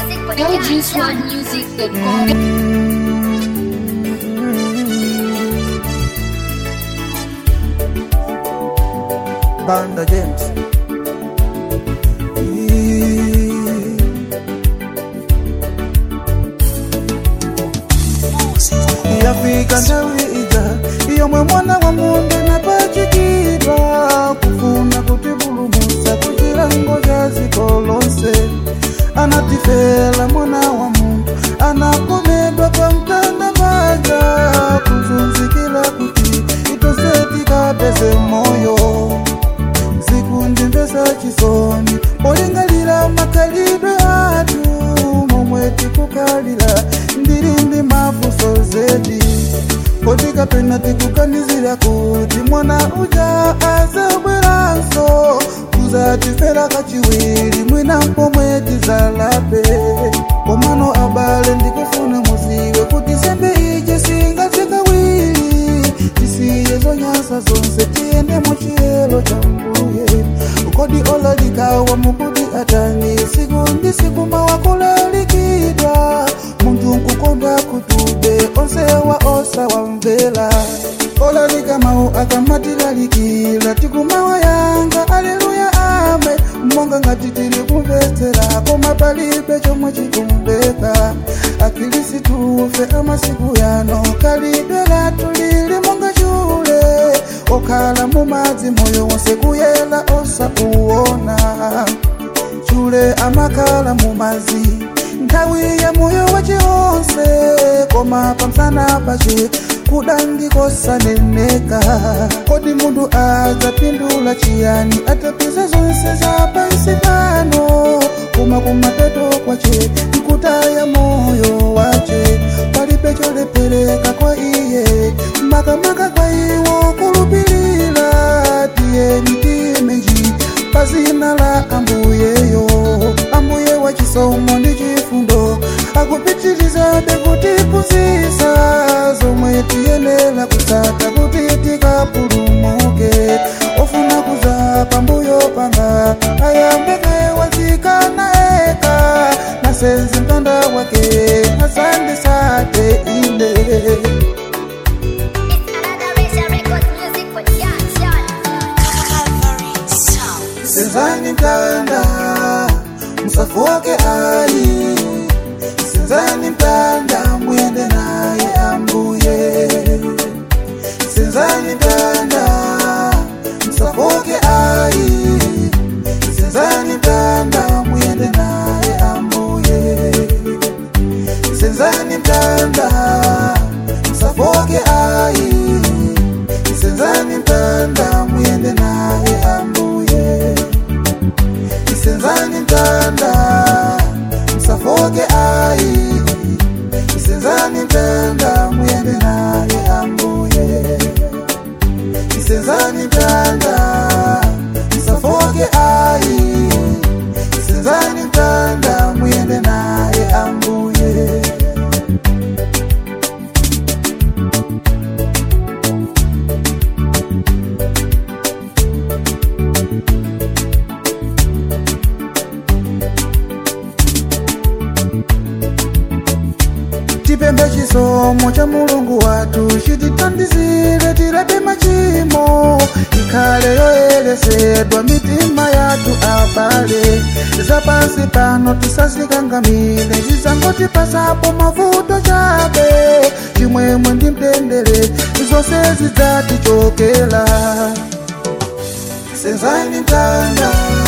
LGSwanmusic.com. Banda James. yafika nthawi ija yomwe mwana wa munde napachikidwa kufuna kutipulumutsa kuchilango cha dziko lonse anatifela mwana wa munthu anakomedwa pa mtanda paja kuzunzikira kuti itonse tikapeze moyo zikundimvesa chisoni polingalira makhalidwe athu momwe tikukhalira ndili ndi mafunso zedi kodi kapena tikukanizira kuti mwana uja azabweranso kuzatifera kachiwiri mwina pomwe tizalape komano abale ndikufuna muziwe kuti sembe ije singatikawiri tisiye zonyasa zonse tiyende mu chiyelo cha mbuye kodi olalikawa mukudi atani siku ndi siku mawakulalikidwa munthu nkukonda kutube onsewa osa wamvera olalika mawu akamatilalikira tikumawa yanga aleluya ame monga ngati tili kumvetsera koma palibe chomwe chikumveka akhilisitufe amasiku yano khalidwe lathu lili monga chule okhala mumadzi moyo wonse kuyela osauwona chule amakhala mumadzi nthawi ya moyo wace onse koma pamsana pace kudandikosaneneka kodi munthu adzapindula chiyani atapeza zonse za pansi pano koma kumapeto kwace nkutaya moyo wace palibe cholepereka kwa iye makamaka kwa iwo kulupilira tiyeni timenji pa zina la ambuyeyo ambuye wa chisomo ndi chifundo akupitirizabe kutiphunzitsa zomwe tiyenera kutsata kuti tikapulumuke ofuna kuza pambuyo panga ayambeke wazikana eka nasenzi mtanda wake asandisate ine senzani mtanda msafuke ali senzani mtanda mwende naye ambuye senzani mtanda msafuke ali senzani mtanda mwende naye ambuye senzani mtanda msafuke ali senzani mtanda mwende naye ambuye isenzani mtanda msafoke ai isenzani mtanda mwende naye ambuye isenzani mtanda msafoke ai isenzani mtanda mwende naye ambuye tipembe chisomo cha mulungu wathu chitithandizire tilepe machimo ikhale yoyeresedwa mitima yathu abale zapansi pano tisazikangamire zizangotipasapo mavuto chabe chimwemwe ndi mtendere zonse zidzatichokera senzani mtanda